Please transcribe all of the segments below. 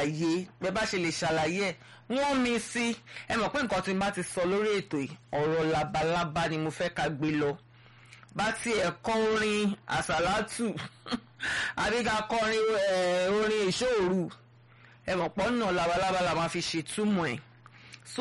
ṣàlàyé bẹ́ẹ̀ bá ṣe lè ṣàlàyé ẹ̀ wọ́n mi sí ẹ mọ̀ pé nǹkan tí n bá ti sọ lórí ètò yìí ọ̀rọ̀ labalábá ni mo fẹ́ ká gbé lọ bá tiẹ̀ kọ́ orin àsàlátù àbí ká kọrin orin ìṣòru ẹ mọ̀ pọ́ náà labalábá la máa fi ṣètúmọ̀ ẹ̀ so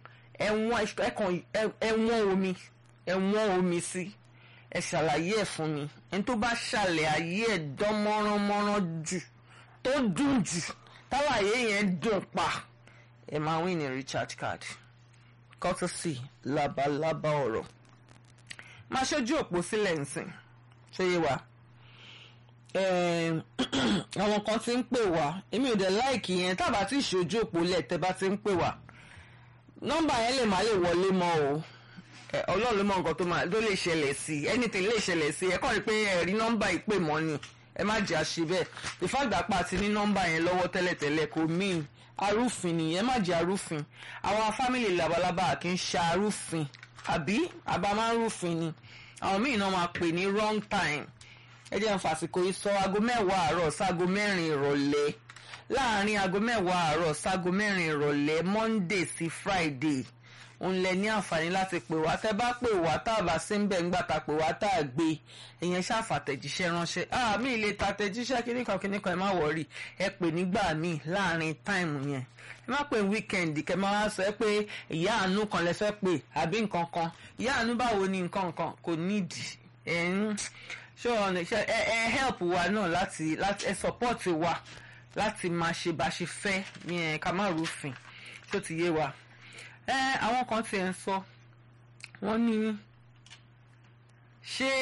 ẹ̀wọ̀n omi ẹ̀wọ̀n omi sí ẹ ṣàlàyé ẹ̀ fún mi ẹni tó bá ṣàlẹ̀ ayé ẹ̀ dán mọ́ránmọ́rán jù tó dùn jù táwàyé yẹn dùn pa ẹ máa win ní recharge card courtesy labalábá ọ̀rọ̀ máa ṣojú òpó sílẹ̀ nsìn ṣé yé wa àwọn kan ti ń pè wá èmi ò dẹ̀ láìkì yẹn tábà tí ìṣojú òpó lẹ̀ tẹ́ bá ti ń pè wá nọ́mbà yẹn lè má lè wọlé mọ́ o ọlọ́run ló mọ nǹkan tó máa tó lè ṣẹlẹ̀ sí anything lè ṣẹlẹ̀ sí ẹ kàn rí pé ẹ rí nọ́mbà ìpè mọ́ ni ẹ má jẹ́ àṣẹ bẹ́ẹ̀ ìfàgbàpá ti ní nọ́mbà yẹn lọ́wọ́ tẹ́lẹ̀tẹ́lẹ̀ kò mean arúfin ni ẹ má jẹ́ arúfin àwọn fámìlì labalábá kì í ṣe arúfin àbí àbá máa ń rúfin ni àwọn míì náà máa pè ní wrong time ẹ jẹ́ n fàsìkò yìí sọ aago mẹ́wàá àárọ̀ sáago mẹ́rin ìrọ̀lẹ́ láàárín aago mẹ́wàá àárọ̀ sáago mẹ́rin ìrọ̀lẹ́ monday sí friday òun lẹ ní àǹfààní láti pè wá tẹ bá pè wá tá a bá sí ń bẹ̀ ńgbà tá a pè wá tá a gbé èèyàn ṣàfàtẹ̀jíṣẹ́ ránṣẹ́ ah mi lè tàtẹ̀jíṣẹ́ kíníkan kíníkan ẹ má wọ̀rí ẹ pè nígbà míì láàárín táìmù yẹn ẹ má pè wíkẹ́ndì kẹ máa sọ ẹ pé ìyá àánú kan lẹ fẹ́ pè àbí nǹkan kan ìyá àánú báwo ni nǹkan kan kò nídìí ẹ ń ṣé ọ̀nà ẹ ẹ help wa náà láti láti ẹ support wa láti máa ṣe bá ṣe fẹ́ yẹn ká má rúfin tó ti yé wa ẹ àwọn kan tiẹ̀ ń sọ wọ́n ní ṣé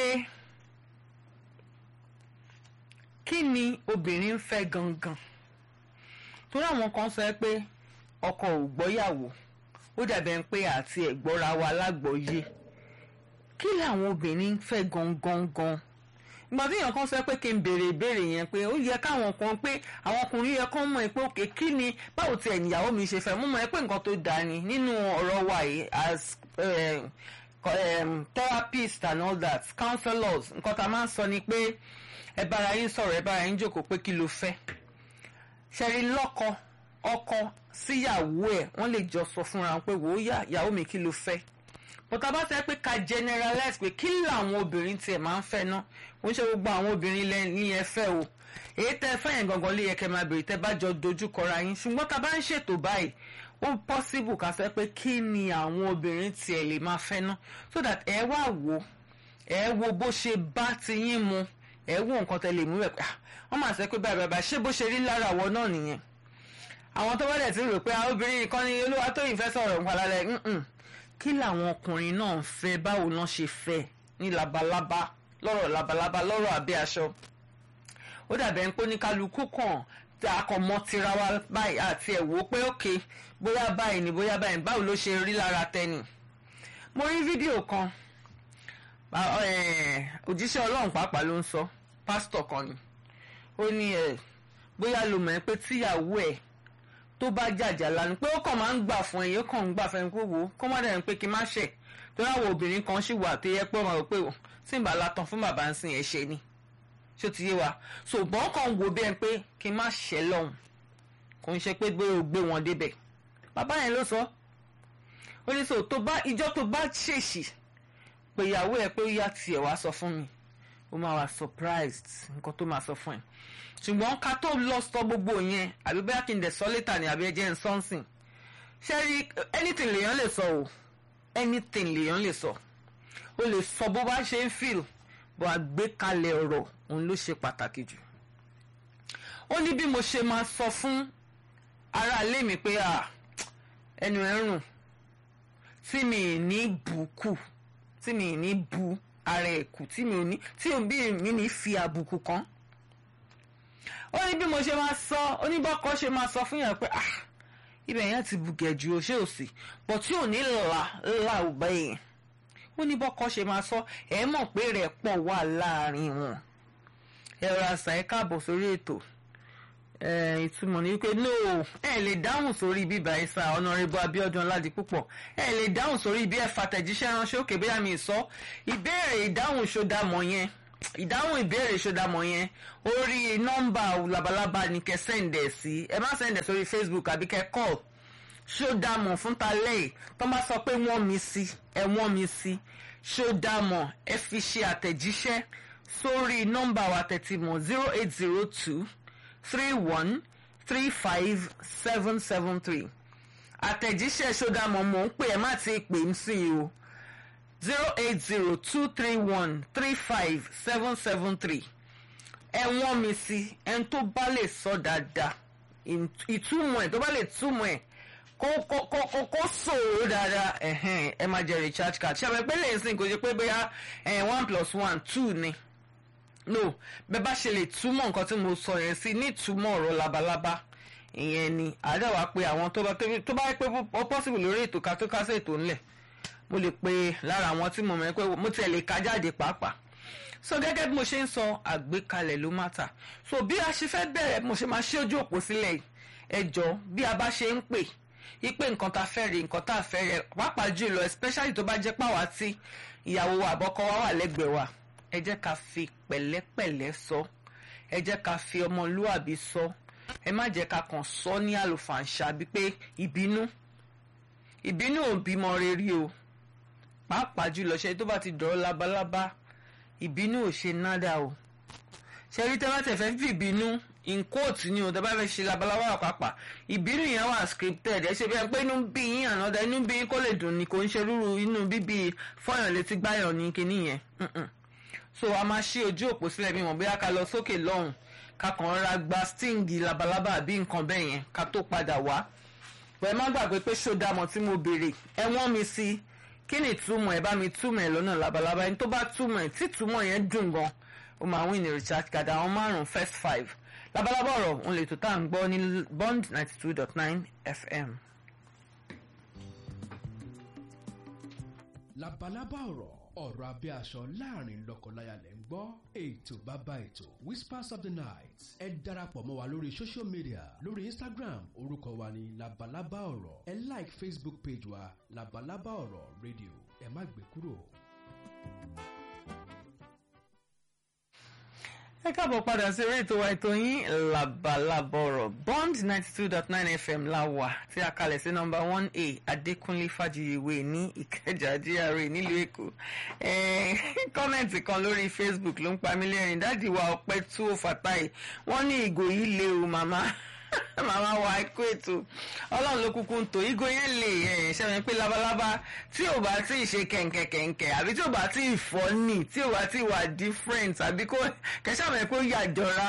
kí ni obìnrin ń fẹ́ gangan torí àwọn kan sọ pé ọkọ ò gbọ́yàwó ó dàbẹ̀ pé àti ẹ̀gbọ́ra wa lágbọ́yé kí làwọn obìnrin ń fẹ́ gangan gan ìgbà tí èèyàn kan sọ pé kí n béèrè ìbéèrè yẹn pé ó yẹ káwọn kan pé àwọn ọkùnrin yẹ kán mọ̀ pé òkè kí ni báwo tiẹ̀ níyàwó mi ṣe fẹ́ mú mọ̀ pé nǹkan tó dáa ni nínú ọ̀rọ̀ wa yìí as um, um, therapist and all that counselors nǹkan tá a máa ń sọ ni pé ẹ bára yín sọ̀rọ̀ ẹ bára yín jókòó pé kí ló fẹ́ ṣẹ̀rí lọ́kọ ọkọ síyàwó ẹ̀ wọ́n lè jọ sọ fúnra wọn pé wò ó yá ìyàwó mi kí ló fẹ́ bọ́tà bá sẹ́ pé ká generalize pé kí làwọn obìnrin tiẹ̀ máa ń fẹ́ ná ó ń ṣe gbogbo àwọn obìnrin ní ẹ fẹ́ o èyí tẹ́ fẹ́ yẹn gangan lè yẹ kẹ́ máa bèrè tẹ́ bá jọ dojú kọra yín ṣùgbọ́n tá a bá ń ṣètò báyìí ó possible ká sẹ́ pé kí ni àwọn obìnrin tiẹ̀ lè máa fẹ́ ná so that ẹ wá wò ẹ wo bó ṣe bá ti yín mu ẹ wo nǹkan tẹ́ lè mú rẹ̀ pé wọ́n máa sẹ́ pé báyìí báyìí ṣé bó ṣe rí lára àwọ̀ náà nìyẹn àwọn tó bá dẹ̀ ti rò pé obìnrin kan ní olúwa tó yìí fẹ́ sọ̀rọ̀ nǹkan lálẹ́ kí làwọn ọkùnrin náà ń fẹ́ báwo náà ṣe fẹ́ ní labalábá lọ́rọ̀ labalábá lọ́rọ̀ abẹ́ aṣọ ó dàbẹ̀ ń pé oníkálukú kàn tí a kàn mọ́ tira wa báyìí àti ẹ̀ wò ó pé òkè bóyá báyìí ni bóyá báyìí báwo ló ṣe rí lára tẹ́nì mo rí fídíò kan òjíṣẹ́ ọlọ́run pàápàá ló ń sọ pásítọ̀ kan ni ó ní ẹ̀ bóyá lo mọ̀ ẹ́ pé tíyàwó ẹ̀ tó bá jàjà lánàá pé ó kàn máa ń gbà fún ẹ̀yìn ó kàn ń gbà fún ẹ̀yìn kó wò ó kó má dẹ̀ ń pé kí n má ṣẹ̀ tó láwọn obìnrin kan ṣì wà tó yẹ pé wọn rò pé tí n bá la tán fún bàbá ń sìn ẹ̀ ṣe ni ṣó ti yé wa ṣùgbọ́n kàn wò bí ẹ pé kí n má ṣẹ̀ lọ́hùn kò ń ṣe pé gbé o gbé wọn débẹ̀ bàbá yẹn ló sọ ó ní sọ tó bá ìjọ tó bá ṣèṣì pé ìyàwó ẹ pé ó yá tiẹ̀ wá sọ fún mi ó máa wà surprised nǹkan tó máa sọ fún ẹ ṣùgbọ́n ká tó lọ sọ gbogbo yẹn àbí bóyá kí n dẹ̀ sọ létà ni àbí ẹjẹ́ ń sọ́nsìn ṣé rí anything lèèyàn lè sọ o anything lèèyàn lè sọ o lè sọ bó bá ṣe ń feel bó àgbékalẹ̀ ọ̀rọ̀ òun ló ṣe pàtàkì jù ó ní bí mo ṣe máa sọ fún ará ilé mi pé ẹnu ẹ̀ rùn tí mi ní bùkù tí mi ní bu ara ẹ̀ kù tí mi ò ní tí mi ní fi àbùkù kan ó ní bí mo ṣe máa sọ oníbọ́kọ ṣe máa sọ fún yàn pé ah ibẹ̀ yẹn ti bùgẹ̀ ju oṣé òsì bọ̀ tí ò ní là là ò bá yẹn oníbọ́kọ ṣe máa sọ ẹ mọ̀ pé rẹ̀ pọ̀ wà láàrin wọn ẹ ra àṣà ẹ káàbọ̀ sórí ètò ìtumọ̀ ní wípé no ẹ lè dáhùn sórí bíbá ẹ̀sà ọ̀nàrẹ́bù Abíọ́dún Ọládipúpọ̀ ẹ lè dáhùn sórí bí ẹ fàtẹ̀jíṣẹ́ ránṣẹ́ òkè bóyá mi sọ ìbéèrè ìdáhùn ṣódàmọ̀ yẹn ìdáhùn ìbéèrè ṣọdàmọ̀ yẹn orí nọ́mbà labalábá ni kẹ́ sẹ́ǹdẹ̀ sí ẹ má sẹ́ǹdẹ̀ sórí facebook àbí kẹ́ call ṣọdàmọ̀ fún talẹ́ tó bá sọ pé wọ́n mi sí ẹ wọ́n mi sí ṣọdàmọ̀ ẹ fi ṣe àtẹ̀jíṣẹ́ sórí nọ́mbà wa tẹ̀tí mọ̀ zero eight zero two three one three five seven seven three àtẹ̀jíṣẹ́ ṣọdàmọ̀ mò ń pè ẹ má ti pè ń sí i o zero eight zero two three one three five seven seven three ẹ wọ́n mi sí ẹni tó bá lè sọ dáadáa ìtumọ̀ ẹ̀ tó bá lè túmọ̀ ẹ̀ kó kó kó kó kó sòrò dáadáa ẹ̀hẹ́n ẹ máa jẹ recharge card ṣe àwọn ẹgbẹ́ lè sìn kò ṣe pé bóyá one plus one two ni no bẹ́ẹ̀ bá ṣe lè túmọ̀ nǹkan tí mo sọ yẹn sí ní ìtumọ̀ ọ̀rọ̀ labalábá ìyẹn ni àdáwà pé àwọn tó bá tó bá pé ó possible lórí ètò ká tó kásẹ̀ ètò ńlẹ̀ mo lè pe lára àwọn tí mo mọ̀ pé mo tiẹ̀ lè ka jáde pàápàá so gẹ́gẹ́ bí mo ṣe ń sọ àgbékalẹ̀ ló má ta so bí a ṣe fẹ́ bẹ̀rẹ̀ mo ṣe máa ṣí ojú òpó sílẹ̀ ẹ jọ bí a bá ṣe ń pè ipe nǹkan tá a fẹ́ rí nǹkan tá a fẹ́ rẹ pàápàá jùlọ especially tó bá jẹ́ pàwá tí ìyàwó wa àbọ́kọ wa wà lẹ́gbẹ̀ẹ́ wa ẹ jẹ́ ká fi pẹ̀lẹ́pẹ̀lẹ́ sọ ẹ jẹ́ ká fi ọmọlúàbí sọ ẹ má jẹ́ ká kàn sọ ní àlùfàǹṣà bíi pé ìbínú ìbínú ò bímọ rere o pàápàá jùlọ ṣe tó bá ti dọ̀rọ̀ labalábá ìbínú ò ṣe nádà o ṣe rí tẹ́lá tẹ̀fẹ́ fi ìbínú in quote ni o tẹ́ bá fẹ́ ṣe labalábá wà pàápàá ìbínú yẹn wà scripted ẹ ṣe bí ẹ pé inú bí yín ànádà inú bí yín kó lè dùn ní kò ń ṣe rúru inú bíbí fọyàn létí gbáyàn ní kinní yẹn so a máa ṣí ojú òpó sílẹ̀ bí wọ́n bóyá ká lọ sókè lọ́hùn ká kàn ra gba stingy labalábá àbí nǹkan bẹ́ẹ̀ yẹn ká tó padà wá pẹ̀ má gbàgbé pé ṣódàmọ̀ tí mo béèrè ẹ wọ́n mi sí kí ni ìtumọ̀ ẹ bá mi túmọ̀ ẹ lọ́nà labalábá ẹni tó bá túmọ̀ ẹ tí túmọ̀ yẹn dùn gan ó máa win ní recharge card àwọn márùn-ún first five labalábá ọ̀rọ̀ òun lè tó tá à ń gbọ́ ní bond ninety two dot nine fm. labalábá ọ̀rọ̀ ọ̀rọ̀ abẹ́ aṣọ láàrin lọ́kọláya lẹ́ ń gbọ́ ètò bàbá ètò whispers of the night ẹ darapọ̀ mọ́ wa lórí social media lórí instagram orúkọ wa ní labalábá ọ̀rọ̀ ẹ like facebook page wa labalábá ọ̀rọ̀ radio ẹ má gbé kúrò. ẹ káàbọ̀ padà sí eré ètò wa ètò yín labalábá ọ̀rọ̀ bond ninety two dot nine fm la wà tí a kalẹ̀ sí nọmba one a adékúnlé fàjìyèwé ní ìkẹjà gra nílùú èkó kọ́mẹ̀ntì kan lórí facebook ló ń pa mí lẹ́rìn dáàdì wa ọpẹ́ tú ó fàtáì wọ́n ní ìgò yìí lé o màmá màmá wa ikú ètò ọlọ́run ló kúkú ń tò ìgò yẹn lè ṣẹ́mi pé labalábá tí ò bá tí ì ṣe kẹ̀ǹkẹ̀kẹ̀ǹkẹ̀ àbí tí ò bá tí ì fọ́ nì tí ò bá tí ì wà different àbí kó kẹsàmì kó yàjọra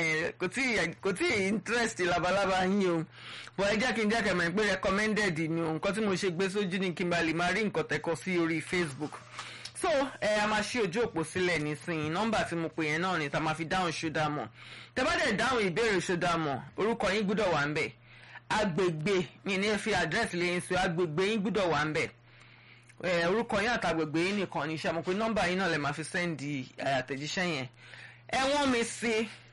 kò tí ì interest labalábá yín o bọ̀ ẹ jẹ́ kí n jẹ́ kẹ̀mọ̀ pé recommended ni o nǹkan tí mo ṣe gbé sójú ní kí n bá lè máa rí nǹkan tẹ́kọ̀ sí orí facebook so ẹ a máa ṣí ojú òpó sílẹ̀ nísìnyí nọ́mbà tí mo pè yẹn náà ni tá a máa fi dáhùn ṣódà mọ̀ tẹ́ bá dẹ̀ dáhùn ìbéèrè ṣódà mọ̀ orúkọ yín gbúdọ̀ wà ń bẹ̀ agbègbè mi ní fi àdírẹ́sì lẹ́yìn sí agbègbè yín gbúdọ̀ wà ń bẹ̀ orúkọ yín àtàgbègbè yín nìkan ní iṣẹ́ mo pé nọ́mbà yín náà lè máa fi sẹ́ndì àtẹ̀jíṣẹ́ yẹn ẹ wọ́n mi sí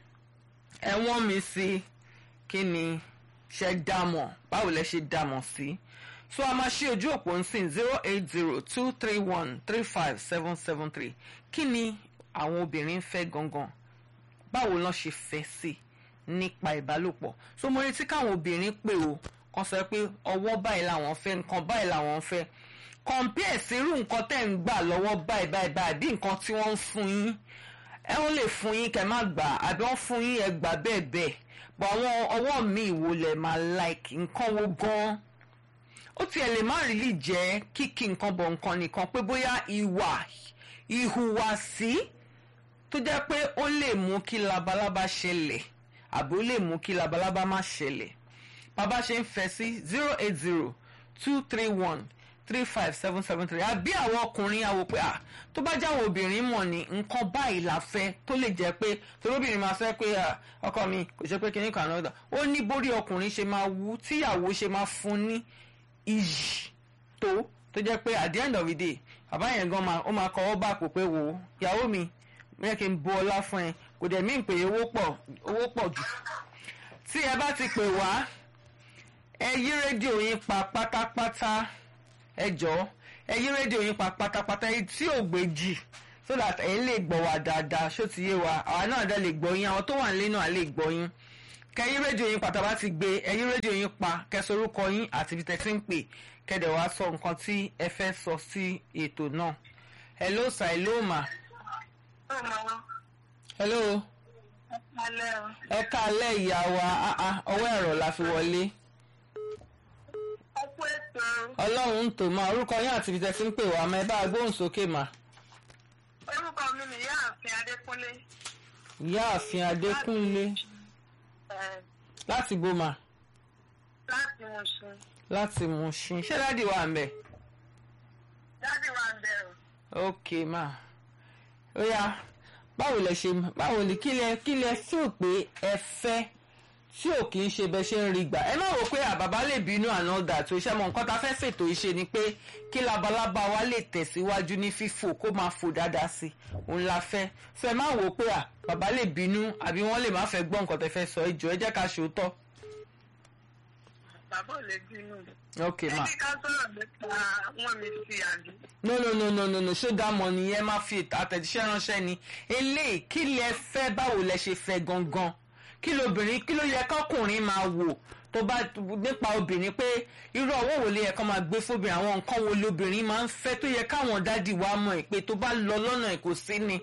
ẹ wọ́n mi sí kí ni ṣe dámọ̀ báwo lẹ ṣe dámọ̀ sí so a máa ṣí ojú òpó nsìn zero eight zero two three one three five seven seven three kí ni àwọn obìnrin fẹ́ gangan báwo lọ́n ṣe fẹ́ sí nípa ìbálòpọ̀ so mo retí káwọn obìnrin pè o kan sọ pé ọwọ́ báyìí làwọn fẹ́ nǹkan báyìí làwọn fẹ́ compare sírú nǹkan tẹ̀ ń gbà lọ́wọ́ báyìí báyìí báyìí bí nǹkan tí wọ́n ń fún yín ẹ wọ́n lè fún yín kẹ́ má gbà àbí wọ́n fún yín ẹ gbà bẹ́ẹ̀ bẹ́ẹ̀ bọ̀ àwọn ọwọ́ mi ìwò lẹ̀ máa like nǹkan wo gan-an ó tiẹ̀ lè má rí lè jẹ́ kíkí nǹkan bọ̀ nǹkan nìkan pé bóyá ìwà ìhùwàsí tó jẹ́ pé ó lè mú kí labalábá ṣẹlẹ̀ àbí ó lè mú kí labalábá má ṣẹlẹ̀ bàbá ṣe ń fẹ́ sí zero eight zero two three one three five seven seven three àbí àwọn ọkùnrin àwò pé ah tó bá jẹ́ àwọn obìnrin mọ̀ ní nǹkan báyìí la fẹ́ tó lè jẹ́ pé torí obìnrin máa fẹ́ pé ọkọ mi kò ṣe pé kíní kan náà ó ní bórí ọkùnrin ṣe máa wú tíyàwó ṣe máa fún ní iyì tó tó jẹ́ pé at the end of the day bàbá yẹn gan máa ó máa kọ́wọ́ bá àpò pé wò ó ìyàwó mi bẹ́ẹ̀ kí n bu ọlá fún ẹ kò dẹ̀ mí pé owó pọ̀ owó pọ̀ jù tí ẹ bá ti pè wá ẹ yí rédíò yín pa pátápátá ẹ jọ̀ọ́ ẹ yí rédíò yín pa pátápátá èyí tí ò gbé jì so that ẹ̀yin lè gbọ́ wa dáadáa ṣó ti yé wa àwa náà dá lè gbọ́ yín àwọn tó wà nílé náà lè gbọ́ yín kẹyìn rédíò yín pàtàkì bá ti gbé ẹyìn rédíò yín pa kẹsorúkọ yín àti ibi tẹ́tí ń pè kẹ́dẹ̀ wá sọ nǹkan tí ẹ fẹ́ sọ sí ètò náà hello sir hello ma hello ẹ káalẹ́ ìyá wa ah, ah, ọwọ́ ẹ̀rọ la fi wọlé ọlọ́run ń tò máa orúkọ yín àti ibi tẹ́tí ń pè wá ma ẹ bá gbóhùn sókè mà orúkọ mi ni yáàfin adékúnlé ìyáàfin adékúnlé eh, láti bòmà láti Mùṣín láti Mùṣín ṣé dáàdi wà ń bẹ̀. jáde wà ń bẹ̀rù ok ma ó yá báwo lẹ ṣe báwo ni kí lẹ kí lẹ feel pé ẹ fẹ́ tí ò kì í ṣe bẹ ṣe ń rí gbà ẹ má rò pé àbàbá lè bínú àná dà tó ṣe mọ nǹkan tá a fẹ́ fètò ìṣe ni pé kí labalábá wa lè tẹ̀síwájú ní fífò kó máa fò dáadáa sí i òun la fẹ́ so ẹ má wò ó pé à bàbá lè bínú àbí wọ́n lè má fẹ́ gbọ́ nǹkan tẹ́ fẹ́ sọ ẹ jọ̀ọ́ ẹ jẹ́ ká ṣòótọ́ bàbá ò lè bínú ok ma ẹni ká sọ̀rọ̀ nípa wọn mi sí àbí no no no no no no ṣódà mọ nìyẹn má fi àtẹ̀jíṣẹ́ ránṣẹ́ ni eléyìí kí lẹ fẹ́ báwo lẹ ṣe fẹ́ gangan kí lobìnrin kí ló yẹ kọkùnrin máa wò tó bá nípa obìnrin pé irú ọwọ́ wo ló yẹ kó máa gbé fóbìnrin àwọn nǹkan wo lobìnrin máa ń fẹ́ tó yẹ káwọn dádì wa mọ̀ ẹ́ pé tó bá lọ lọ́nà ẹ̀ kò sí ni.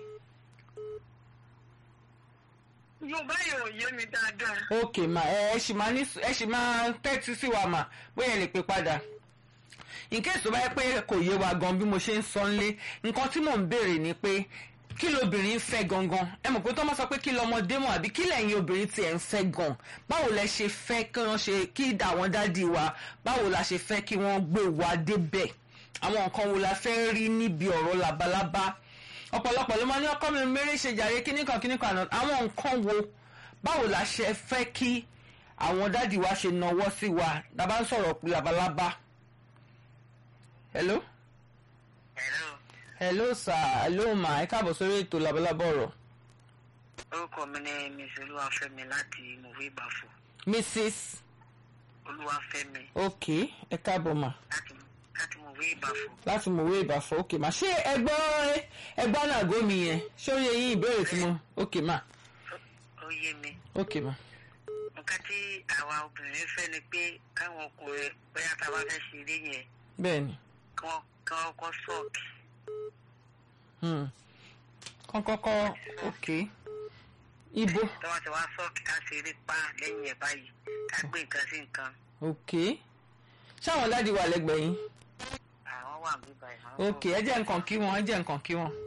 yorùbá yìí ò yé mi dáadáa ok ma ẹ ẹ ṣì máa ní ẹ ṣì máa tẹ́tí sí wa mà bóyá ẹ lè pè padà in case tó bá yẹ pé kò yé wa gan bí mo ṣe ń sọ nílé nǹkan tí mò ń béèrè ni pé kí lobìnrin fẹ́ gangan ẹ mọ̀ pé tó máa sọ pé kí lọmọdé mọ̀ àbí kí lẹ́yìn obìnrin tiẹ̀ ń fẹ́ gan báwo lẹ ṣe fẹ́ kí wọ́n ṣe kí àwọn dádì wa báwo la ṣe fẹ́ kí wọ́n gbé wa débẹ̀ àwọn nǹkan wo la fẹ́ rí níbi ọ̀rọ̀ labalábá ọ̀pọ̀lọpọ̀ ló máa ní ọkọ mi mérè ṣe jàre kíníkan kíníkan àná àwọn nǹkan wo báwo la ṣe fẹ́ kí àwọn dádì wa ṣe nawọ́ sí wa dábàá ń sọ̀rọ̀ pé labalábá hello hello hello sir hello ma ẹ káàbọ̀ sórí ètò labalábá ọ̀rọ̀ orúkọ mi ni miss olúwafẹ́mi láti mòwe ìbàfọ mrs olúwafẹ́mi ok ẹ káàbọ̀ ma láti láti mòwe ìbàfọ láti mọ̀wé ìbàfọ̀ ok ma ṣé ẹgbọ́ ẹgbọ́ náà gómi yẹn ṣé ó yẹ yín ìbéèrè tí mo ok ma ó yé mi ok ma nǹkan tí àwa obìnrin fẹ́ ni pé káwọn ọkùnrin bóyá tá a bá fẹ́ ṣe eré yẹn bẹ́ẹ̀ ni kí wọ́n kí wọ́n kọ́ sọ́ọ̀kì hmm. kán kọ́kọ́ ok ibo tí wọ́n ti wá sọ́ọ̀kì ká ṣe eré pa lẹ́yìn ẹ̀ báyìí ká gbé nǹkan sí nǹkan ok ṣáwọn dádì wà lẹ́gbẹ̀ẹ́ yín àwọn wà bí báyìí. àwọn ok ẹ jẹ́ nǹkan kí wọn ẹ jẹ́ nǹkan kí wọn.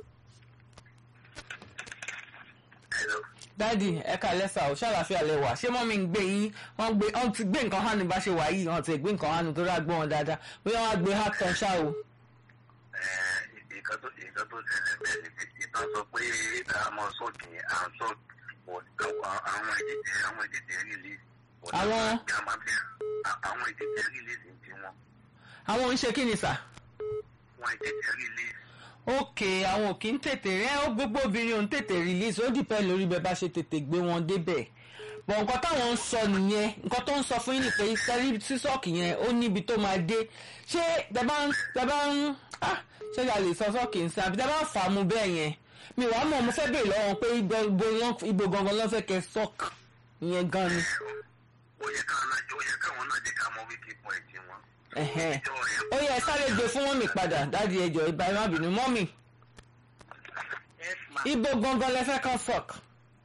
Hello. dádì ẹ ká lẹ́sà ò ṣàlàfíà lẹ wà ṣé mọ́mí ń gbé yín wọ́n gbé wọ́n ti gbé nǹkan hánu bá ṣe wà yìí wọ́n ti gbé nǹkan hánu tó rà gbọ́ wọn dáadáa bóyá wọ́n á gbé hard kan ṣá o. nǹkan tó nǹkan tó ṣẹlẹ̀ bẹ́ẹ̀ ni pé ìtàn sọ pé àwọn sọ́ọ̀kì à ń sọ àwọn ìdíje àwọn ìdíje release. Àwọn- àwọn ìdíje release ń ti wọn. àwọn ń ṣe kí ni sà. wọn ìdíje release. ok àwọn ò kí ń tètè rẹ ó gbogbo obìnrin ò ń tètè release ó dìpẹ́ lórí bẹ́ẹ̀ bá ṣe tètè gbé wọn débẹ̀ bọ̀ nǹkan táwọn ń sọ nìyẹn nǹkan tó ń sọ fún yín ni pé sẹ́rí sísọ́ọ̀kì yẹn ó níbi tó máa dé ṣé tẹ́bá ń tẹ́bá ń ah ṣé ìyá lè sọ sọ́ọ̀kì ń sìn àbí tẹ́bá ń fà á mu bẹ́ẹ̀ yẹn mi wàá mọ̀ mo fẹ́ béèrè lọ́wọ́ wọn pé ibo ibo- ibo gangan ló fẹ́ kẹ́ sọ́ọ̀kì ìyẹn gan ni. ó yẹ káwọn náà ó yẹ káwọn náà jẹ́ ká mọ wíkì point wọn. Ẹ̀hẹ́n. ìjọ rẹ̀ ó yẹ sáré gbé fún mọ́mì padà dáàdi ẹjọ́ ìbá ẹ má bínú mọ́mì yes ma ibo gangan lẹ fẹ́ kàn sọ́ọ̀kì.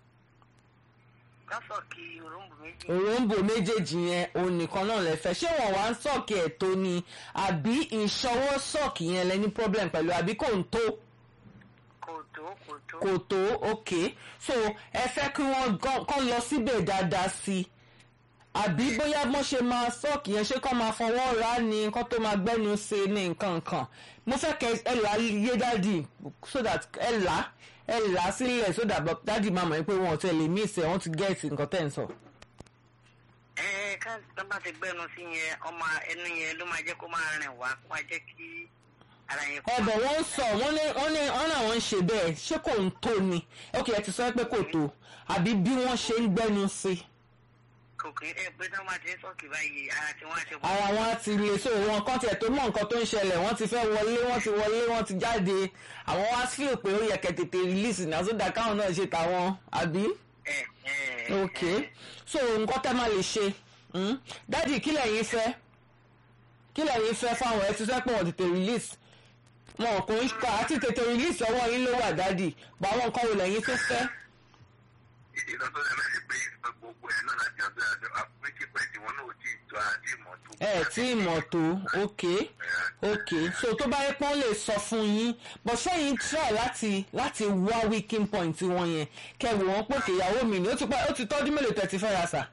kásọ̀kì òróǹbù méjì òròǹbò méjèèjì yẹn òun nìkan náà lè fẹ́ ṣé wọ́n wá ń sọ́ọ̀kì ẹ̀ tó ni àbí ìṣọwọ́ sọ́ọ̀kì yẹn lẹ ní problem pẹ̀lú àbí kò ń tó kò tó kò tó kò tó ok so ẹ fẹ́ kí wọ́n gan- kán lọ síbẹ̀ dáadáa sí i àbí bóyá wọ́n ṣe máa sọ́ọ̀kì yẹn ṣé kán máa fọwọ́ ra ni nǹkan tó máa gbẹ́nu ṣe ní nǹkan nǹkan mo fẹ́ kẹ́ ẹ là á yé dáàdì so that ẹ là á ẹ là á sílẹ̀ so that dáàdì máa mọ̀ pé wọn ò tẹ̀ lè mí ìsẹ̀ wọ́n ti gẹ̀ẹ́sì nǹkan tẹ̀ ń sọ. ẹ ẹ ká tó bá ti gbẹnu sí yẹn ọmọ ẹnu yẹn ló máa jẹ́ kó máa rìn wá kó máa jẹ́ kí ara yẹn kó ọbẹ̀ wọ́n ń sọ wọ́n ní wọ́n ní wọ́n náà wọ́n ń ṣe bẹ́ẹ̀ ṣé kò ń tó ni ok ẹ ti sọ pé kò tó àbí bí wọ́n ṣe ń gbẹ́nu sí kò kí ẹ pé tí wọ́n bá ti ń sọ́ọ̀kì báyìí ara tí wọ́n á ṣe pọ̀. ara wọn á ti lè so wọn kan tiẹ̀ tó mọ̀ nǹkan tó ń ṣẹlẹ̀ wọ́n ti fẹ́ wọlé wọ́n ti wọlé wọ́n ti jáde àwọn wá fíò pé ó yẹ kẹ́ tètè release náà sódà káwọn náà ṣe tàwọn àbí. ẹ ẹ ok so nǹkan tẹ́ máa lè ṣe mm? dádì kí lẹ̀yin fẹ́ kí lẹ̀yin fẹ́ fáwọn ẹ ti fẹ́ pé wọ́n tètè release wọn kò ń kọ́ àti tètè release ọwọ́ yín ló wà dádì bá àwọn nǹkan wo lẹ̀yin tó fẹ́. ìdílé tó lè lọ́ọ́ pé gbogbo ẹ̀ náà láti ọ̀dọ̀ àjọ àpèjì pẹ̀lú wọn náà ò tí ì tó àti ìmọ̀ tó. ẹ tí ì mọ̀ tó ok ok so tó bá yẹ pọ́n lè sọ fún yín but sẹ́yìn try láti láti wá weaking point wọn yẹn kẹwò wọn pé kìyàwó mi ni ó ti pẹ́ ó ti tọ́jú mélòó tẹ̀ ti fẹ́ ra sà.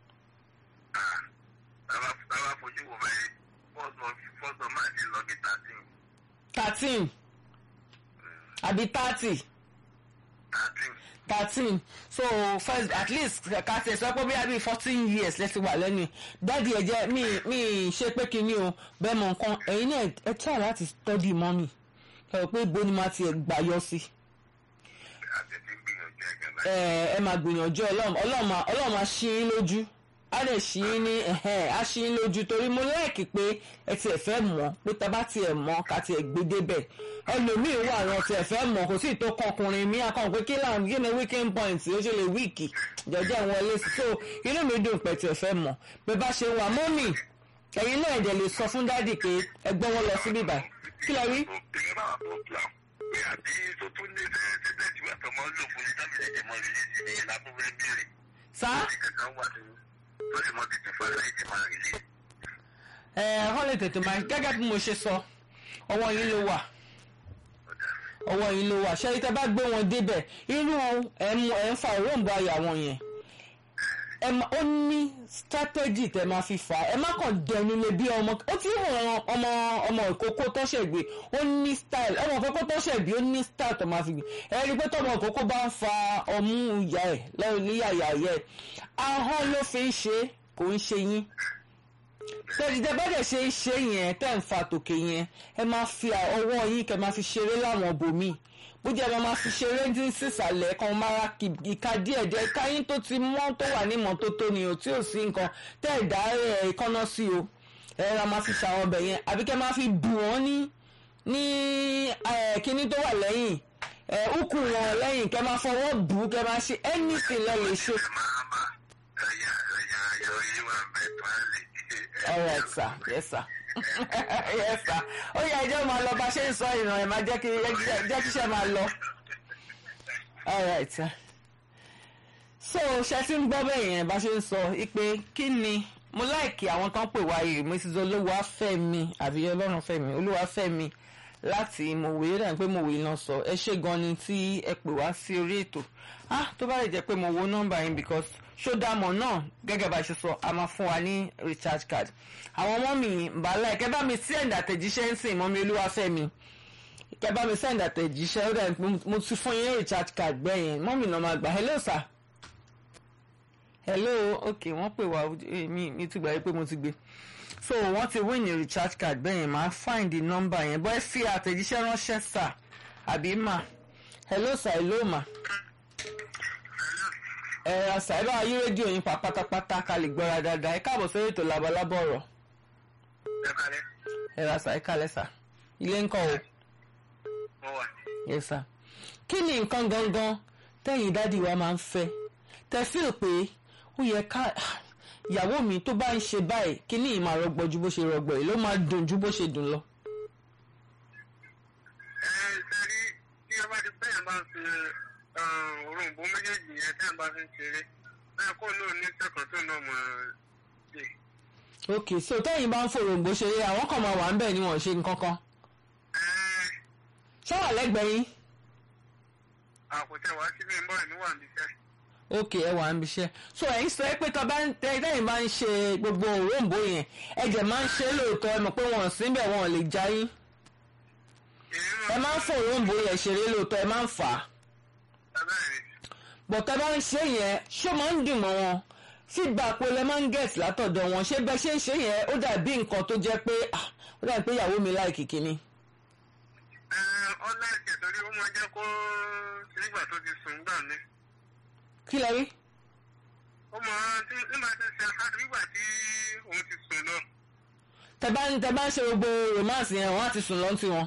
Táwa fojú wo báyìí fọ́sọ̀ máa ti lọ bí thirteen thirteen àbí thirty thirteen. thirteen so first at least ká tẹ̀ sọ pé bí i fourteen years lẹ́sìn wà lẹ́nu dáàdi ẹ̀ jẹ́ mi mi ṣe pé kinní o bẹ́ẹ̀ mọ̀ nǹkan ẹ̀yin náà ẹ try láti study mọ́mì ẹ rò pé ibo ni màá tiẹ̀ gbà yọ sí àti ti gbìyànjú ẹ̀gẹ́ náà. ẹ ẹ máa gbìyànjú ọlọ́run ọlọ́run máa ọlọ́run máa ṣí yín lójú á lè ṣí yín ní ẹ̀hẹ́n á ṣí yín lójú torí mo lẹ́ẹ̀kì pé ẹ tiẹ̀ fẹ́ mọ̀ pé tá a bá tiẹ̀ mọ̀ ká tiẹ̀ gbé débẹ̀ ẹlòmíì wà àwọn tiẹ̀ fẹ́ mọ̀ kò sí ìtò kọkùnrin mi àkàn pé kí láwọn kí ni weekend point ó ṣe lè wíìkì jọjọ wọlé sí so inú mi dùn pé tiẹ̀ fẹ́ mọ̀ pé bá ṣe wà mọ́mì ẹ̀yin náà ẹ̀dẹ̀ lè sọ fún dádì pé ẹ gbọ́ wọn lọ síbí báyìí kí lẹ rí Ìyẹn bá wà fún plan. Pé àbí tó tún ní ṣe ṣe bẹ́ẹ̀ tí wọ́n tọmọ lò fún ní tábìlì ẹ̀jẹ̀ mọ́ rìlíìsì ní ìlàbọ̀wé bèrè. sá Ní kankan wà ní tó sì mọ́ tètè fún aláìsí máa rìlíìsì. ẹ wọ́n lè tètè máa gẹ́gẹ́ bí mo ṣe sọ ọwọ́ yín ló wà ọwọ́ yín ló wà ṣé tẹ́ bá gbé wọn débẹ̀ inú ẹ̀ ń ẹ̀ ń fa òróǹbó ayà wọn yẹn ẹ má ó ní strategy tẹ́ máa fi fà á ẹ má kàn dẹnu lé bí ọmọ ó ti hàn ọmọ ọmọ ìkókó tọ́ṣẹ̀ gbé ó ní style ọmọ ìkókó tọ́ṣẹ̀ bí ó ní style tó máa fi gbé ẹ rí i pé tọmọ ìkókó bá ń fa ọmú ìyá ẹ lọ́wọ́ níyàyà yẹ ahọ́n ló fi ń ṣe é, kò ń ṣe yín tẹ̀síjẹ́ bá dẹ̀ ṣe ń ṣe yẹn tẹ̀ ń fa tòkè yẹn ẹ máa fi ọwọ́ yín kẹ́ máa fi ṣeré láwọn bòmí bó jẹ́ ẹ máa fi ṣeré ní sísàlẹ̀ kan máa ra kì- ìka díẹ̀ díẹ̀ ìka yín tó ti mọ́ tó wà ní ìmọ́tótó ni o tí ò sí nǹkan tẹ́ ẹ̀ dá ẹ̀ ìkànnà sí o ẹ ra máa fi ṣàwọn ọbẹ̀ yẹn àbí kẹ́ máa fi bù wọ́n ní ní ẹ̀, kíní tó wà lẹ́yìn ẹ̀ úkù wọn lẹ́yìn kẹ́ máa fọwọ́ bù ú kẹ́ máa ṣe anything lẹ́ lè ṣe. Ẹ máa bá ẹ̀yà ẹ̀yà ẹ̀yà oyin wà bẹ́ẹ̀ tó á lè ṣe. all right sir yes sir yes sir ó yẹ ẹjọ́ máa lọ bá ṣe ń sọ ìràn ẹ̀ máa jẹ́ kí jẹ́ kí iṣẹ́ máa lọ all right sir so ṣe ti ń gbọ́ bẹ́ẹ̀ yẹn bá ṣe ń sọ pé kí ni mo láìkì àwọn tán pè wá yìí mrs olúwafẹ́mi àbí ọlọ́runfẹ́mi olúwafẹ́mi láti mòwe dàbí pé mòwe náà sọ ẹ ṣe gan ni tí ẹ pè wá sí orí ètò ah tó bá lè jẹ́ pé mo wo nọ́mbà yín because ṣódàmọ̀ náà gẹ́gẹ́ bá ṣe sọ a máa fún wa ní recharge card àwọn ọmọ mi bàálà ẹ̀ kẹ́ bá mi send àtẹ̀jíṣẹ́ ń sìn mọ́mi olúwafẹ́mi kẹ́ bá mi send àtẹ̀jíṣẹ́ ó dà mo ti fún yín recharge card gbẹ̀yìn mọ́mi náà máa gbà hello sir hello ok wọ́n pè wá eh, mi mi ti gbà yí pé mo ti gbé so wọ́n ti win ní recharge card bẹ́ẹ̀ yẹn máa find the number yẹn bọ́ ẹ fi àtẹ̀jíṣẹ́ ránṣẹ́ sir àbí mà hello sir hello mà ẹ ra sir ẹ bá wa yí rédíò yín pa pátápátá ká lè gbọ́ra dáadáa ẹ káàbọ̀ sórí ètò labalábọ̀ ọ̀rọ̀ Ẹ kalẹ̀, ẹ ra sir ẹ kálẹ̀ sir ilé ńkọ́ o mo wà. yes sir kí ni nǹkan gangan tẹ́yìn dádì wa máa ń fẹ́ tẹ́ fíl pé ó yẹ ká ìyàwó mi tó bá ń ṣe báyìí kí ni ìmọ̀ àrọ́gbọ̀ ju bó ṣe rọgbọ̀ yìí ló máa dùn ju bó ṣe dùn lọ. Ẹ sẹ́rí tí ẹ bá ti bẹ́ẹ̀ bá ń fi òrùnbó méjèèjì yẹn tẹ́ ẹ bá fi ń ṣeré. Bẹ́ẹ̀ kó náà ní sẹ́kọ̀ọ́ tó náà mọ̀ ṣe. ok so tẹ́yìn bá ń fòròǹgbò ṣeré àwọn kan máa wà ń bẹ̀ ni wọ́n ṣe nǹkan kan Ẹ ṣọ́wà lẹ́gbẹ̀ẹ́ yín àkùtẹ̀ wá síbí ń bọ̀ níwà níṣẹ́. ok ẹ wà ń bíṣẹ́ so ẹ̀yin sọ pé tọ́ bá ń tẹ́ tẹ́yìn bá ń ṣe gbogbo òróǹbó yẹn ẹ̀jẹ̀ máa ń ṣe é lóòótọ́ ẹ mọ̀ pé wọ́n síbẹ̀ wọn ò lè já yín ẹ máa ń fòròǹbó yẹn ṣeré lóòótọ́ ẹ máa ń fà á bọ̀tẹ́ bá ń ṣe yẹn ṣó máa ń dùn mọ́ wọn feedback wo lẹ máa ń get látọ̀dọ̀ wọn ṣé bẹ́ẹ̀ ṣe ń ṣe yẹn ó dàbí nǹkan tó jẹ́ pé ah, ó dàbí pé ìyàwó mi láìkì kíní. ọlá ẹ̀jẹ̀ torí ó máa jẹ́ kó nígbà tó ti sùn gbà mí. kí lẹ rí. ó máa tí ní máa ti ṣe àkáàtì nígbà tí òun ti sùn lọ. tẹ bá ń tẹ bá ń ṣe gbogbo romance yẹn wọn á ti sùn lọ́n tiwọn.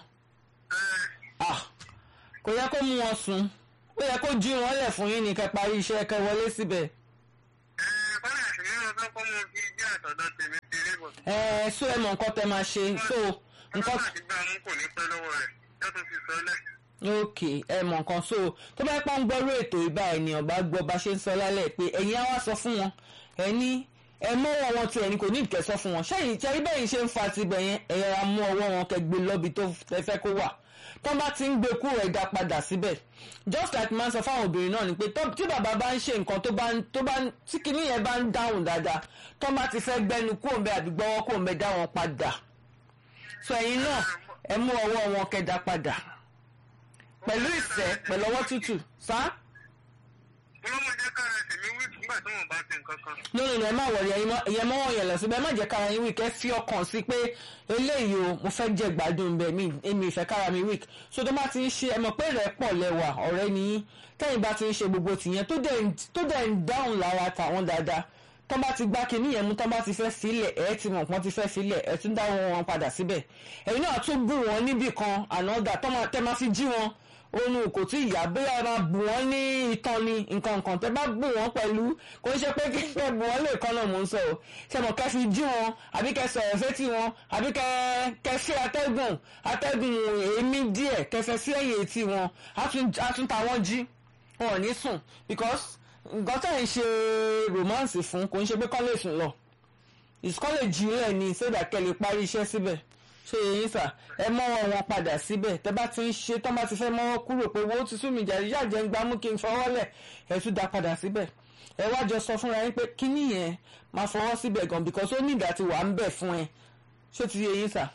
ah kò yẹ kó mú wọn sùn ó yẹ kó jí wọn lẹ̀ fún yín ní kẹ́ parí iṣẹ́ kẹ́ wọlé síbẹ̀. bọ́lá àti nínú ọjọ́ kọ́ mo fi jẹ́ àtọ̀dọ̀ tèmi ti rí bọ̀. ẹ ẹ so ẹ mọ nǹkan tẹ máa ṣe so nǹkan bọ́lá àti gbà mú kò ní pẹ́ lọ́wọ́ rẹ̀ yóò tún fi sọ́lẹ̀. ok ẹ mọ nǹkan so tó bá pọ́n gbọ́rú ètò ìbá ènìyàn bá gbọ́ bá ṣe ń sọ lálẹ́ pé ẹ̀yin á wá sọ fún wọn ẹ ní ẹ mọ́wọ́ wọn tí ẹni kò ní ìkẹ́ sọ fún wọn ṣẹ́yìn ṣẹ́yìn bẹ́yìn ṣe ń fa tibẹ̀ yẹn ẹ yẹra mú ọwọ́ wọn kẹ́ gbé lọ́bi tó ẹ fẹ́ kó wà tó bá ti ń gbé kúrò ẹ̀dá padà síbẹ̀ just like máa ń sọ fáwọn obìnrin náà ni pé tó- tí bàbá bá ń ṣe nǹkan tó bá ń tó bá ń tí kinní yẹn bá ń dáhùn dáadáa tó bá ti fẹ́ gbẹnu kúrò ń bẹ àbí gbọ́wọ́ kúrò ń bẹ dá wọn padà so ẹ̀yin náà ẹ mú ọwọ́ wọn kẹ́ dá padà pẹ̀lú ìfẹ́ pẹ̀lú ọwọ́ tútù sá ọlọ́mọdé kára tèmi wí nígbà tí wọ́n bá ti nǹkan kan. lórí rẹ̀ má wọ̀rẹ̀ ẹ̀yẹ mọ́wọ́ yẹn lọ síbẹ̀ má jẹ́ kára yín wík ẹ fi ọkàn sí pé eléyìí o mo fẹ́ jẹ gbádùn bẹ́ẹ̀ mi èmi ìfẹ́ kára mi wík so tó bá ti ń ṣe ẹ mọ̀ pé rẹ̀ pọ̀ lẹ́wà ọ̀rẹ́ ni yín tẹ́yìn bá ti ń ṣe gbogbo tìyẹn tó dẹ̀ ń- tó dẹ̀ ń dáhùn lára tàwọn dáadáa tó bá ti gbá kinní yẹn mú tó bá ti fẹ́ filẹ̀ ẹ̀ ti mọ̀ pọ́n ti fẹ́ filẹ̀ ẹ̀ tún dáhùn wọn padà síbẹ̀ ẹ̀yin náà tún bù wọn níbì kan ànádà tó máa tẹ́ máa fi jí wọn òun kò tí ì yá bóyá ẹ máa bù wọ́n ní ìtàn ni nǹkan nǹkan tẹ́ bá bù wọ́n pẹ̀lú kò ń ṣe pé kí ẹ bù wọ́n lè kán náà mò ń sọ o ṣe mọ̀ kẹ́ fi jí wọn àbí kẹ́ sọ̀rọ̀ fétí wọn àbí kẹ́ kẹ́ fẹ́ atẹ́gùn atẹ́gùn èémí díẹ̀ kẹ́ fẹ́ sí ẹ̀yìn etí wọn á tún á tún ta wọ́n jí wọn ò ní sùn because nǹkan tẹ̀ ń ṣe romance fún kò ń ṣe pé kọ́ lè sùn lọ ìsúkọ́ lè jí lẹ̀ ni sódà kẹ́ lè parí iṣẹ́ síbẹ̀ ṣé yín sà ẹ mọ́wọ́ wọn padà síbẹ̀ tẹ́ bá ti ń ṣe tọ́ bá ti fẹ́ mọ́wọ́ kúrò pé owó ti sún mi jàre yàjẹ́ ń gbámú kí n fọwọ́ lẹ̀ ẹ tún dá padà síbẹ̀ ẹ wá jọ sọ fúnra yín pé kíní yẹn máa fọwọ́ síbẹ̀ gan because ó ní ìdá ti wà ń bẹ̀ fún ẹ ṣé ti yé yín sà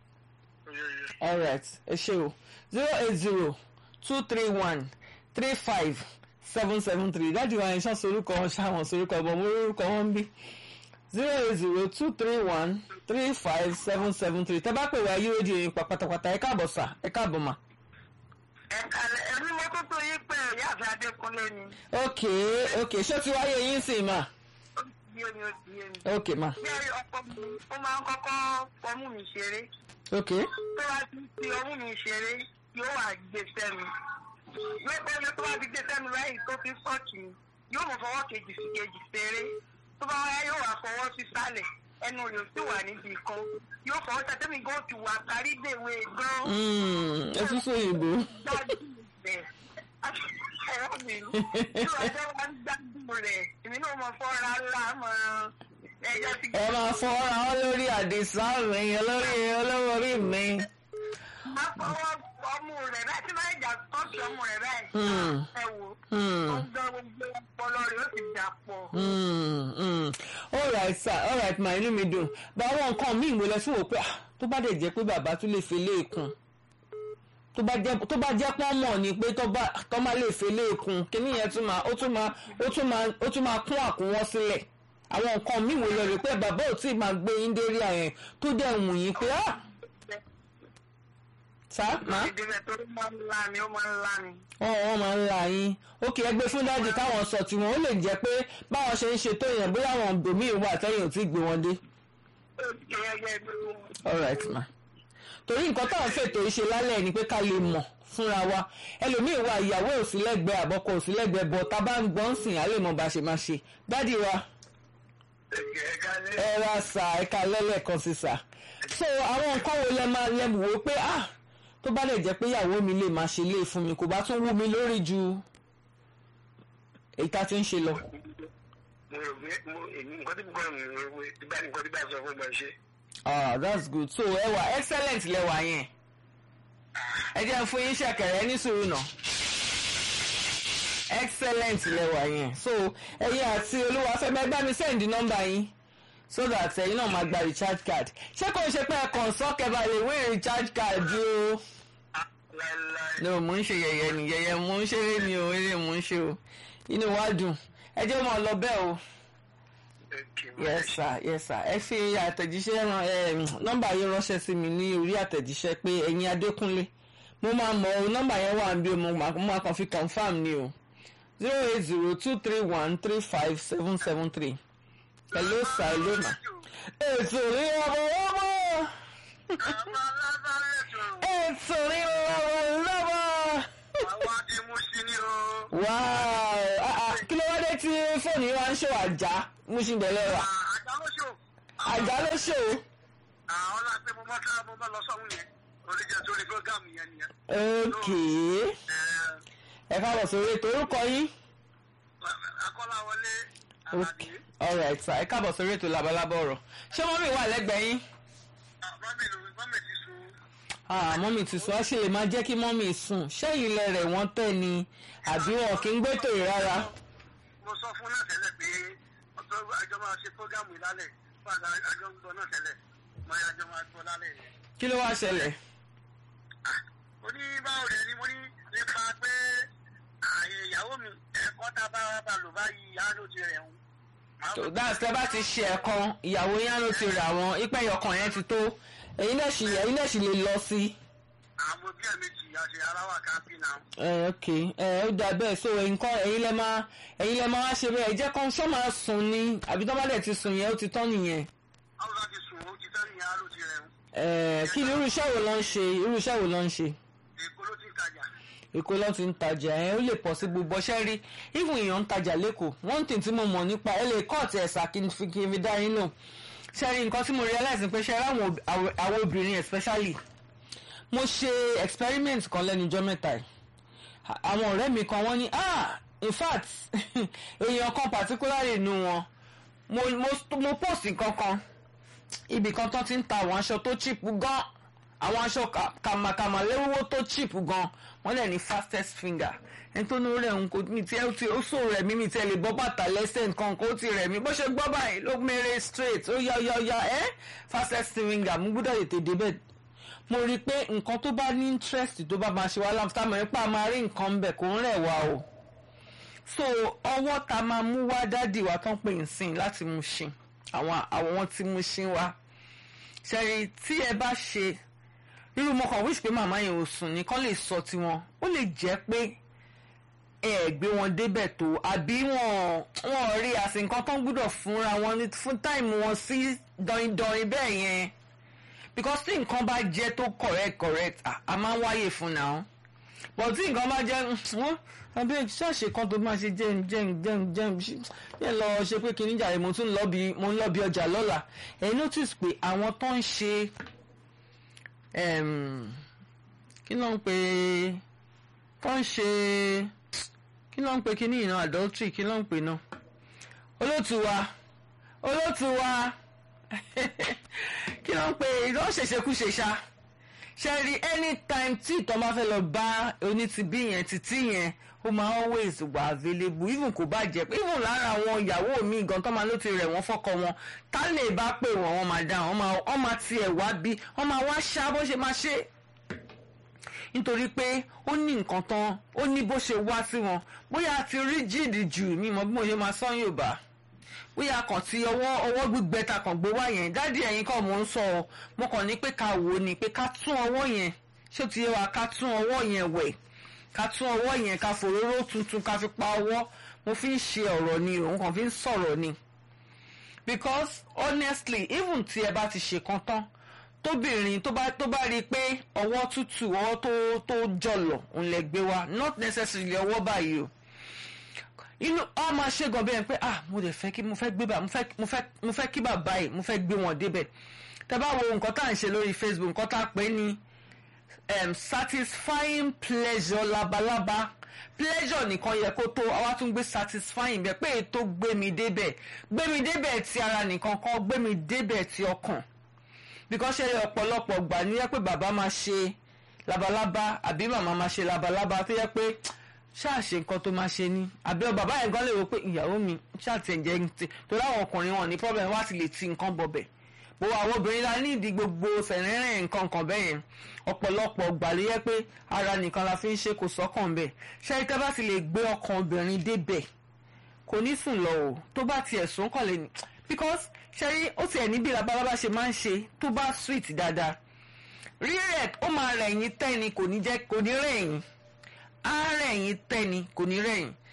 alright ẹ ṣe o zero eight zero two three one three five seven seven three dájú wa yẹn ṣán sorúkọ wọn ṣáwọn sorúkọ ọmọ mo rúkọ wọn ń bí zero eight zero two three one three five seven seven three tẹ́ bá pè wá yí rédíò yín pa pátápátá ẹ káàbọ̀ sà ẹ káàbọ̀ mà. ẹ̀ka ẹ̀mí mo tó tó yín pé ìyá àti adékúnlé ni ok ok ṣé ti wáyé yín sì mà ó ti di omi ó ti yé mi. ok mà bí ẹ̀rí ọkọ mi ó máa ń kọ́kọ́ fọmú mi ṣeré ok tó bá ti fi ọmú mi ṣeré yóò wá gbé sẹ́nu lọ́pọ̀ ẹni tó bá ti gbé sẹ́nu báyìí tó fi sọ́ọ̀kì mi yóò mọ̀ fọwọ́ kejì sí kejì ṣeré tó bá wáyé yóò wá fọwọ́ sí sálẹ̀ ẹnu rẹ̀ ó sì wà níbi kan yóò fọwọ́ sẹ́tẹ́mi gan ti wà kárí dèwé gan Mm, ẹ tún sọ òyìnbó gbádùn rẹ̀ ẹ̀rọ mi tí ọjọ́ wa ń gbádùn rẹ̀ èmi náà mọ̀ fọ́ra ńlá mọ̀ ẹ̀yọ́ ti ẹ máa fọwọ́ra wọn lórí àdìsá mi olórí olówó orí mi. máa fọwọ́ ọmú rẹ̀ báyìí tí máa ń jà tọ́sí ọmú rẹ̀ báyìí Hmm. ẹ wò Hmm. ó ń gbọ́ gbogbo ọpọlọ rẹ̀ ó sì dà pọ̀. Mm, mm. all right sir all right ma inú mi dùn bá àwọn nǹkan míì mo lọ sí wò pé ah, tó bá dẹ̀ jẹ́ pé bàbá tún lè fi léèkún tó bá jẹ́ tó bá jẹ́ pọ́n mọ̀ ni pé tó bá tó má lè fi léèkún kíní yẹn tún máa ó tún máa ó tún máa ó tún máa kún àkúnwọ́ sílẹ̀ àwọn nǹkan míì wo lọ rè pé bàbá ò tí ì máa gbé yín dérí àyẹn tó dẹ̀ wù yín pé ah sá má ìdílé tó máa ń lá mi ó máa ń lá mi. wọn wọn máa ń la yín ókè ẹgbẹ́ fún dáàdì káwọn sọ tiwọn ó lè jẹ́ pé báwọn ṣe ń ṣe tó yẹn bóyá àwọn bòmíì wà tẹ́yìn ò tí ì gbé wọn dé. ó ti gẹ́gẹ́ bí wọn. all right ma torí nǹkan táwọn fètò ìṣe lálẹ́ ni pé ká lè mọ̀ fúnra wa ẹlòmíì wà ìyàwó òsínlẹ́gbẹ̀ẹ́ àbọ̀kọ òsínlẹ́gbẹ̀ẹ́ bọ̀ tá a bá ń gbọ́n sìn á lè mọ̀ bá a ṣe máa ṣe dáàdì wa ẹ̀ka ní ẹ ra sà ẹ̀ka lẹ́lẹ́kan sí sà so àwọn nǹkan wo lẹ máa lẹ wò ó pé ah tó bá lè jẹ́ pé ìyàwó mi lè máa ṣe lé fún mi kò bá tún wú mi lórí ju èyí tá a ti ń ṣe lọ. mo rò pé mo èmi nǹkan tí mo kọ́ mi rò pé tí bá nǹkan tí bá sọ fún mi ṣe. ah that's good so ẹ wà excellent lẹwà yẹn ẹ jẹ́ fún yín ṣẹ̀kẹ̀rẹ̀ ní sùúrù náà excellent lẹwà yẹn so ẹ̀yin àti olúwàfẹ́mi ẹ bá mi send nọ́mbà yín so that ẹ̀yin náà máa gba recharge card ṣé kò ń ṣe pé ẹ kàn sọ́kẹ́ bá lè win recharge card o láíláí no mo ń ṣe yẹ̀yẹ́ ni yẹ̀yẹ́ mo ń ṣeré ni o eré mo ń ṣe o inú wa dùn ẹ jẹ́ mọ́ ọ lọ bẹ́ẹ̀ o ẹ̀kí yes sir yes sir ẹ fi àtẹ̀jíṣẹ́ ran ẹ nọ́mbà yìí ránṣẹ́ sí mi ní orí àtẹ̀jíṣẹ́ pé ẹ̀yin adékúnlé mo máa mọ o nọ́mbà yẹn wà bí o mo máa mo máa kàn fi confam ni o zero eight zero two three one three five seven seven three. hello sir hello ma. ètò rí ọmọ ọmọ Àwọn alábàárẹ̀tò ètò rí ọmọ lọ́wọ́. àwọn ti mú sí ní o. wow ah, ah, kí ló wá dé tí fóònù yìí wá ń ṣe àjà mú sí ìbẹ̀lẹ̀ wa Àjà ló ṣò. àjà ló ṣe o. Àwọn láti mo bá ká mo bá lọ sọ́hún yẹn. Oríjẹ torí fúrógámù yẹn nìyẹn. okay Ẹ ẹ káàbọ̀ sórí ètò orúkọ yín. Akọ́láwọlé okay Àlàdé. alright sir ẹ káàbọ̀ sórí ètò labalábọ̀ ọ̀rọ̀ ṣé mọ́mí wà lẹ́gbẹ̀ẹ́ yín. Mọ́mì ló mọ́mì ti sun. ah mọ́mí ti sọ á ṣe lè máa jẹ́ kí mọ́mí sùn ṣẹ́yìn ilẹ̀ rẹ̀ wọ́n tẹ̀ ni àbí wọn kì í gbẹ́tò yìí rárá. Mo sọ fún náà tẹ́lẹ̀ pé ọjọ́ àjọ máa ṣe fúrógámù ìlálẹ̀. Fáàdà àjọ ń gbọ́ náà tẹ́lẹ̀. Máa àjọ máa gbọ́ lálẹ́ yẹn. kí ló wá ṣẹlẹ̀. Mo ní báwo rẹ̀ ni mo ní nípa pé ààyè ìyàwó mi ẹ̀kọ́ tá a bá wá bá lò báyìí á ló ti rẹ̀ ń. tó dáàsì tẹ́ bá ti ṣe ẹ̀kan ìyàwó yín ló ti rà wọ́n ìpẹ́ ìyọkàn yẹn ti tó ẹ̀yin náà sì ẹ̀yin náà sì lè lọ sí. Àwọn bí ẹ̀mejì àti aráwà kápí náà. ẹ ok ẹ ó dà bẹ́ẹ̀ so nǹkan ẹ̀yin lẹ máa ẹ̀yin lẹ máa wá ṣe bẹ́ẹ̀ jẹ́ kán ṣọ́ máa sùn ni àbí tó bá dẹ̀ ti sùn yẹn ó ti tán nìyẹn. Àwọn bá ti sùn ó ti tán ní á ló ti rẹ̀ ń. ẹ kí ni irú iṣẹ́ wo ló ń ṣe irú iṣẹ́ wo ló ń ṣe. Èkó ló ti ń tajà. èkó ló ti ń tajà ẹ ó lè pọ̀ sí gbogbo ọṣẹ́ rí even èèyàn ń tajà lẹ́kọ̀ọ́ one thing tí mo mọ̀ nípa ẹ lè kọ́ọ̀tì ẹ̀sà kí n fi kí n fi dá yín lò ṣe rí nǹkan tí mo realize ni pé ṣe rí àwọn ob- àwọn àwọn obìnrin especially mo ṣe experiment kan lẹ́nujọ́ mẹ́ta yìí À- àwọn ọ̀rẹ́ mi kan wọ́n ní ah in fact èèyàn kan particularly nínú wọn mo mo mo post nǹkan kan ibì kan tó ti ń ta àwọn aṣọ tó cheap gan àwọn aṣọ ka- kàmàkàmà lẹ́wọ́wọ́ tó cheap gan wọ́n lẹ̀ ní fastest finger ẹni tó ní rẹ̀ ń kó mi tí ẹ ti ó sò rẹ̀ mí mi tí ẹ lè bọ́ bàtà lẹ́sẹ̀ nǹkan kó ti rẹ̀ mí bó ṣe gbọ́ báyìí ló mẹ́rẹ̀ straight ó yá ó yá ó yá ẹ́ fastest finger mo gbọ́dọ̀ tètè débẹ̀ mo rí i pé nǹkan tó bá ní interest tó bá máa ṣe wá láǹfà mọ̀ nípa máa rí nǹkan bẹ̀ kó ń rẹ̀ wá o so ọwọ́ ta máa mú wá dádì wa tán pè ń sìn láti mú ṣin àwọn àwọn tí mú ṣin wá ṣẹ́rí tí ẹ bá ṣe irú mo kàn wíṣ pé màmá yẹn ò sùn ní kán lè sọ tiwọn ó lè jẹ́ pé ẹ ẹ̀ gbé wọn débẹ̀ tó àbí wọn wọn rí àsìn nǹkan tó ń gbúdọ̀ fúnra wọn ní fún táìmù wọn sí dọ̀yìndọ̀yìn bẹ́ẹ̀ yẹn because tí nǹkan bá jẹ́ tó correct correct à a máa ń wáyè fún náà but tí nǹkan bá jẹ́ wọ́n àbí ṣáàṣì kan tó máa ṣe jẹun jẹun jẹun jẹun yẹn lọ ṣe pé kìíní jàre mo tún lọ bí mo ń lọ bí ọjà lọ́la ẹ̀ notice pé àwọn tó ń ṣe em, kí ló ń pè tó ń ṣe kí ló ń pè kíní ìná adultery kí ló ń pè náà olótù wa olótù wa kí ló ń pè ìdánwò ṣèṣekúṣe ṣá ṣe rí anytime tí ìtọ́ bá fẹ́ lọ bá onítìbí yẹn títí yẹn ó máa always wà available even kò bá jẹ́ pé even lára àwọn ìyàwó mi gan tó máa ló ti rẹ̀ wọ́n fọ́kọ wọn tá lè bá pè wọ́n wọ́n máa dá wọ́n máa wọ́n máa tiẹ̀ wá bí wọ́n máa wá ṣá bó ṣe máa ṣe nítorí pé ó ní nǹkan tán ó ní bó ṣe wá sí wọn bóyá a ti rí jìdì jù mí mọ bí mo ṣe máa sọ Yorùbá bóyá kàn ti ọwọ́ ọwọ́ gbígbẹ ta kàn gbé wá yẹn dádì ẹ̀yin kàn mò ń sọ ọ mo kàn ní pé ká wò ó ni pé ká tún ọwọ́ yẹn ṣé ó ti yẹ wa ká tún ọwọ́ yẹn wẹ̀ ká tún ọwọ́ yẹn ká fòróró tuntun ká fi pa ọwọ́ mo fi ń ṣe ọ̀rọ̀ ni òun kàn fi ń sọ̀rọ̀ ni because honestly even tí ẹ bá ti ṣe kan tán tóbìnrin tó bá tó bá rí i pé ọwọ́ tútù ọwọ́ tó tó jọ̀lọ̀ òun lè gbé wa not necessarily ọwọ́ báyìí o inú ọ máa ṣe gan bẹ́ẹ̀ pé ah mo dẹ̀ fẹ́ kí mo fẹ́ gbé bá mo fẹ́ mo fẹ́ mo fẹ́ kí bàbá yìí mo fẹ́ gbé wọn débẹ̀ tẹ́ bá wo nǹkan tá à ń ṣe lórí Facebook nǹkan tá a pè ní um, satisfying pleasure labalábá pleasure nìkan yẹ kó tó àwa tún gbé satisfying bẹ́ẹ̀ pé ètò gbé mi débẹ̀ gbé mi débẹ̀ ti ara nìkan kan gbé mi débẹ̀ ti ọkàn because ṣe ọ̀pọ̀lọpọ̀ gbà ní yẹ pé bàbá máa ṣe labalábá àbí màmá máa ṣe labalábá tó yẹ pé ṣáà ṣe nǹkan tó máa ṣe ní àbí ọ bàbá yẹn gan lè rò pé ìyàwó mi ṣáà ti ẹ̀jẹ̀ ń ti torí àwọn ọkùnrin wọn ní problem wá ti lè ti nǹkan bọ̀bẹ̀ bó àwọn obìnrin la ní ìdí gbogbo sẹ̀rẹ̀rẹ̀ nǹkan kan bẹ́ẹ̀ yẹn ọ̀pọ̀lọpọ̀ gbà ló yẹ pé ara nìkan la fi ń ṣe kò sọ́kàn bẹ́ẹ̀ ṣé tẹ́ bá ti lè gbé ọkàn obìnrin débẹ̀ kò ní sùn lọ o tó bá tiẹ̀ sùn kàn lè ní because ṣe rí ó tiẹ̀ níbi labalábá ṣe máa ń ṣe tó bá sweet dáadáa rírẹ̀ ó máa rẹ̀yìn tẹ́ni kò ní jẹ́ kò ní rẹ̀yìn á rẹ̀yìn tẹ́ni kò ní rẹ̀yìn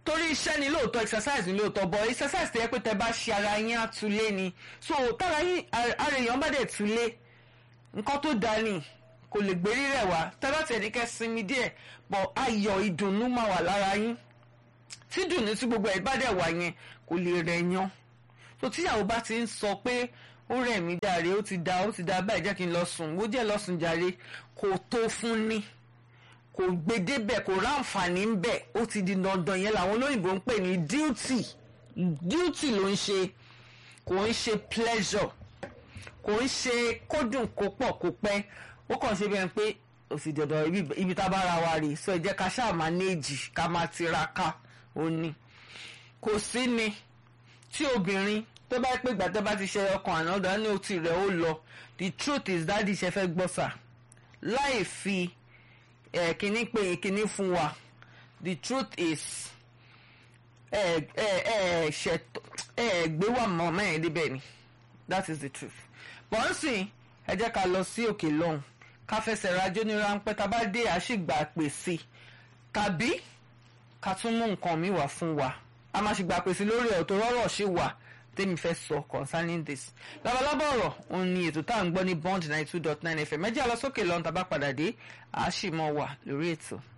torí iṣẹ́ ni lóòótọ́ exercise ni lóòótọ́ but exercise tẹ́ pé tẹ́ bá ṣe ara yín á tulé ni so tára yín ara èèyàn bá dẹ̀ tulé nǹkan tó dáa ni kò lè gbérí rẹ̀ wá tẹ́ bá tẹ̀ ní kẹ́ sinmi díẹ̀ but ayọ̀ ìdùnnú máa wà lára yín tí dùnnú tí gbogbo ẹ̀ bá dẹ̀ wà yẹn kò lè rẹ̀ yan so tíyàwó bá ti ń sọ pé ó rẹ̀ mí jàre ó ti da ó ti da báyìí jẹ́ kí n lọ sùn ó jẹ́ lọ sùn jàre kò tó fún ni kò gbé débẹ̀ kò ráǹfààní ń bẹ̀ ó ti di dandan yẹn làwọn olóyìnbó ń pè ní duty duty ló ń ṣe kò ń ṣe pleasure kò ń ṣe kódùn kó pọ̀ kó pẹ́ ó kàn ṣe bẹ́ẹ̀ pé òsì dandan ibi ibi tá a bá ra wa rè so ẹ jẹ́ ká ṣáà manage ká máa tiraka ó ní kò sí ni tí obìnrin tó bá pé gbàtẹ́ bá ti ṣe ọkàn ànádà ní òtí rẹ̀ ó lọ the truth is dáàdi ṣe fẹ́ gbọ́ sà láì fi ẹ̀ kíní pé kíní fún wa the truth is ẹ ẹ ẹ ṣètò ẹ gbé wà mọ́ mẹ́rin débẹ̀ ni that is the truth bọ́ǹsì ẹ jẹ́ ká lọ sí òkè lọ́hùn ká fẹsẹ̀ rajó ní ráńpẹ́ tá a bá dé àṣìgbà pèsè tàbí ká tún mú nǹkan mi wá fún wa a máa ṣìgbà pèsè lórí ẹ̀ tó rọ́rọ̀ ṣì wà tèmi fẹ́ sọ concerning this labalábọ̀ ọ̀rọ̀ òun ni ètò tá à ń gbọ́ ní bond ninety two dot nine fm ẹ jẹ́ a lọ sókè lọ́hùn tá a bá padà dé àá sì mọ́ wà lórí ètò.